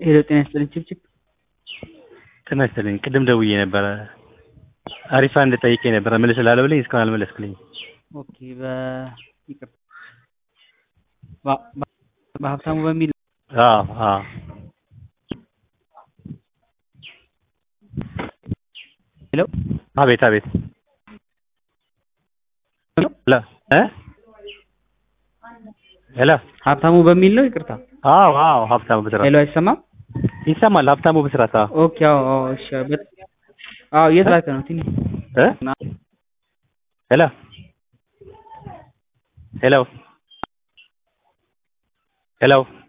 ሄሎ ጤና ይስጥልኝ ችብችብ ጤና ይስጥልኝ ቅድም ደውዬ ነበረ አሪፋ እንድጠይቄ ነበረ መልስልሃለሁ ብለኝ እስካሁን አልመለስክልኝም ኦኬ በ ይቅርታ በ- በ- በሀብታሙ በሚል አዎ አዎ ሄሎ አቤት አቤት ሄሎ እ ሄሎ ሀብታሙ በሚል ነው ይቅርታ አዎ አዎ ሀብታሙ ብስራት ሄሎ አይሰማም ይሰማል ሀብታሙ ብስራት አዎ ኦኬ አዎ አዎ እሺ በ- አዎ የት ላከ ነው ትንሽ እ ሄሎ ሄሎ ሄሎ